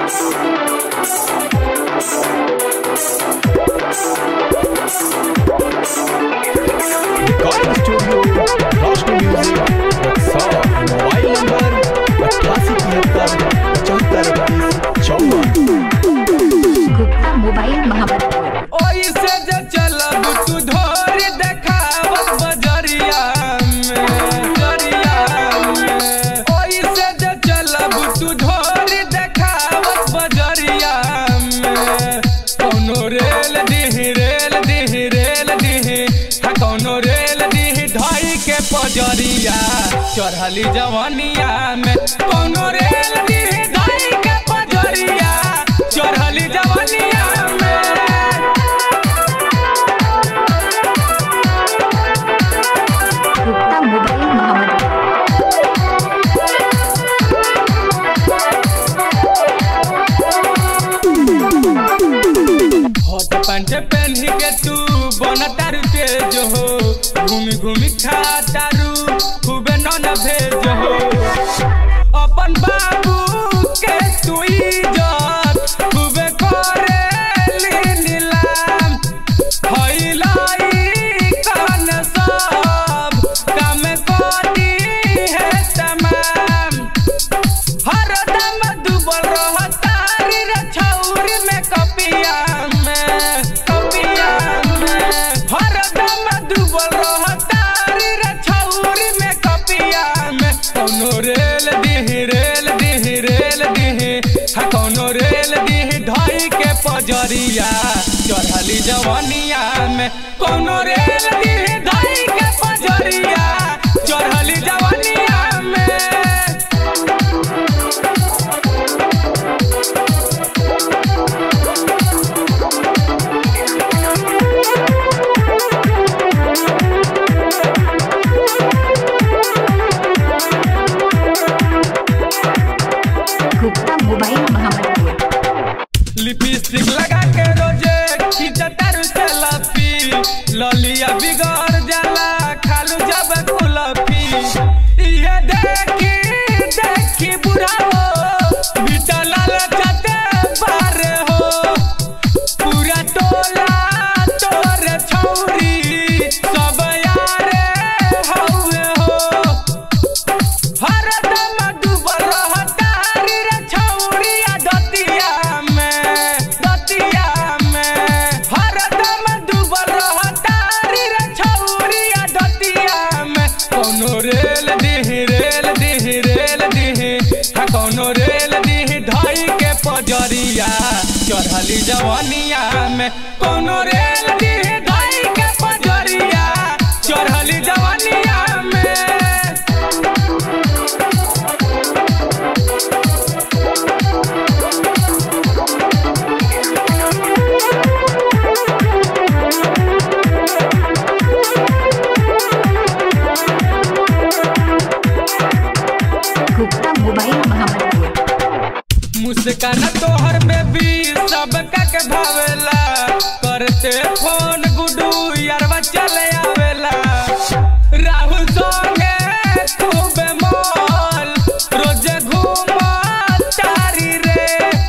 Recording Studio, Roshni Music, Rexall, mobile number अट्ठासी तिहत्तर पचहत्तर तीस चौवन गुप्ता मोबाइल महाबतपुर ओइसे जे चलब तू धोर देखावत बजरिया में बजरिया में ओइसे जे चलब तू धोर देखावत बजरिया में कौनो रेल दिही रेल दिही रेल दिही हा कौनो रेल दिही ढाई के पजरिया चढ़ली जवानिया में कौनो रेल दिही ढाई के पजरिया चढ़ली जवानिया में Gupta mobile Mahabatpur hot pant पहन के तू बन तारू तेज हो घूमी घूमी खा तारू खूबे नन भेज हो अपन बाबू के तू इज्जत खूबे करे नीलाम हईलाई कान सब काम करी है तमाम हरदम डूबल रहतारी रे छौरी में कपिया में कपिया में हरदम डूबल रहतारी रे छौरी में कपिया में कौनो रेल दिही रेल दिही रेल दिही हा कौनो रेल दिही ढाई के पजरिया चढ़ली जवानिया में कौनो रेल दिही ढाई के पजरिया चढ़ली जवानिया में गुप्ता मोबाइल महाबतपुर लिपस्टिक लगा के रोजे खींचतारू सेल्फी ललिया बिगड़ जाला खालू जब कुलफी ये देखी देखी बुढ़ाओ बिटा लाल जाते बारे हो पूरा टोला तोरे छौरी सब यारे हौवे हो हरदम डूबल रहतारी रे छौरिया दतिया में दतिया में हरदम डूबल रहतारी रे छौरिया दतिया में कौनो रेल दिही रेल दिही रेल दिही हा कौनो रेल दिही ढाई के पजरिया चढ़ली जवानिया में कौनो रेल दिही ढाई के पजरिया चढ़ली जवानिया में गुप्ता मोबाइल महाबतपुर मुस्कान तोहर बेबी सब के भावेला करते फोन गुडू यारवा चले आवेला राहुल संगे खूबे मॉल रोजे घूमा तारी रे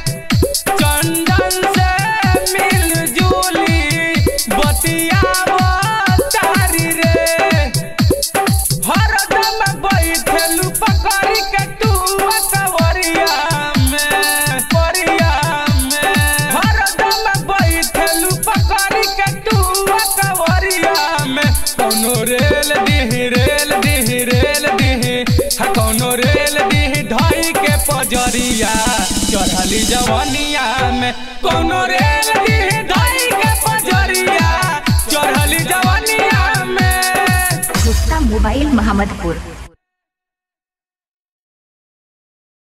चंदन से मिल जुली बतियावा तारी रे हरदम बैठलू पकड़ी के तू कवरिया में कवरिया में हरदम बैठलू पकड़ी के तू कवरिया में कौनो रेल दिही रेल दिही रेल दिही हा कौनो रेल दिही ढाई के पजरिया चढ़ली जवानिया में कौनो रेल दिही ढाई के पजरिया चढ़ली जवानिया में गुप्ता मोबाइल महाबतपुर